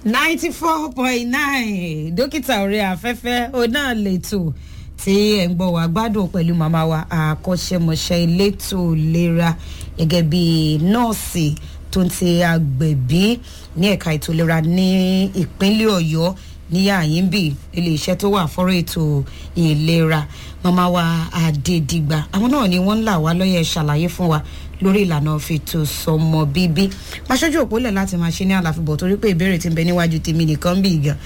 ninety four point nine dókítà orí afẹ́fẹ́ ó náà lẹ́tọ̀ tí ẹ̀ ń gbọ́ wá gbádùn pẹ̀lú màmá wa àkọ́ṣẹ́mọṣẹ́ elétò ìlera gẹ́gẹ́ bí nọ́ọ̀sì tó ń ti agbẹ̀bí ní ẹ̀ka ètò ìlera ní ìpínlẹ̀ ọ̀yọ́ ní àyínbí iléeṣẹ́ tó wà fọ́rọ̀ ètò ìlera màmá wa àdèdìgbà àwọn náà ni wọ́n ń là wá lọ́yẹ̀ ṣàlàyé fún wa lórí ìlànà fètò sọmọ bíbí máṣojú òpólẹ̀ láti máa ṣe ní àlàfíbọ̀ torí pé ìbéèrè ti ń bẹ níwájú tèmi nìkan bí gan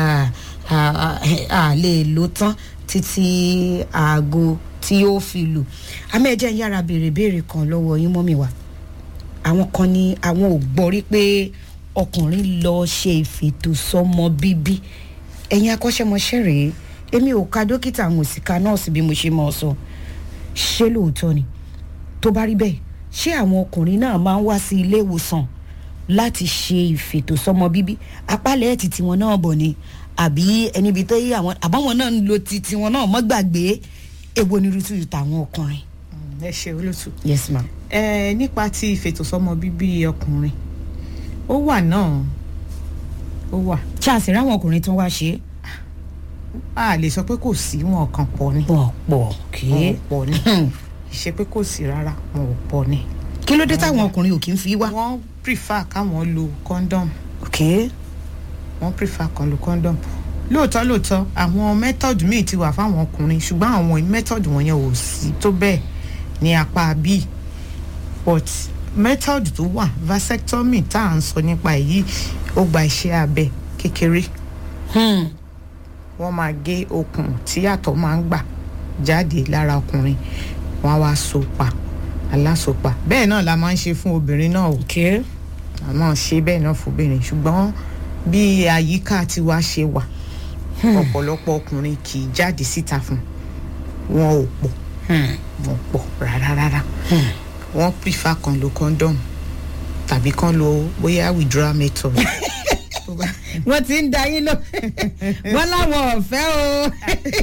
a lè lò tán títí aago tí ó fi lù àmọ́ ẹ jẹ́ ń yára béèrè béèrè kan lọ́wọ́ yín mọ́mì wa àwọn kan ní àwọn ò gbọ́ rí pé ọkùnrin lọ ṣe ìfètò sọmọ bíbí ẹ̀yin akọ́ṣẹ́mọṣẹ́ rèé èmi ò ka dókítà àwọn òsì ka nọ́ọ̀sì bí mo ṣe mọ̀ ọ́ sọ ṣé lóòótọ́ ni tó bá rí bẹ́ẹ̀ ṣé àwọn ọkùnrin náà máa ń wá sí ilé ìwòsàn láti ṣe ìfètò sọmọ bíbí apálẹ̀ ẹ̀ ti tiwọn náà bọ̀ ni àbí ẹni ibi tó yí àwọn àbáwọn náà ń lo ti tiwọn náà mọ́ gbàgbé èwo ni rútù tàwọn ọkùnrin. ẹ ṣe olótú. yes ma. ẹ nípa ti ìfètòsọ́mọ bíbí ọkùnrin ó wà náà ó wà ṣáàṣì ráwọn ọkùnrin tó ń wá ṣe é. a lè sọ pé kò sí wọn kàn pọ̀ ni wọn pọ̀ kí. wọn ò pọ̀ ni ṣe pé kò sí rárá wọn ò pọ̀ ni kí ló dé táwọn ọkùnrin ò kí ń fi wá. wọ́n prefer káwọn lo condom ok wọ́n prefer kan lo condom lóòótọ́ lóòótọ́ àwọn method míì ti wà fáwọn ọkùnrin ṣùgbọ́n àwọn method wọ̀nyẹn ò sí tó bẹ́ẹ̀ ní apá bíi but method tó wà vasectomy tá à ń sọ nípa èyí ó gba iṣẹ́ abẹ kékeré hmm. wọ́n máa gé okùn tí àtọ̀ máa ń gbà jáde lára ọkùnrin wọ́n á wá so pa alásopa bẹ́ẹ̀ náà la máa ń ṣe fún obìnrin náà o ok a máa ṣe bẹ́ẹ̀ náà fún obìnrin ṣùgbọ́n bí àyíká tiwa ṣe wà ọ̀pọ̀lọpọ̀ ọkùnrin kì í jáde síta fún wọn ò pọ̀ hmm. wọn ò pọ̀ rárá rárá wọ́n prefer kan lo condom tàbí kan lo bóyá withdrawal method. Tó bá- wọ́n ti ń da yín lọ wọ́n láwọn ọ̀fẹ́ o.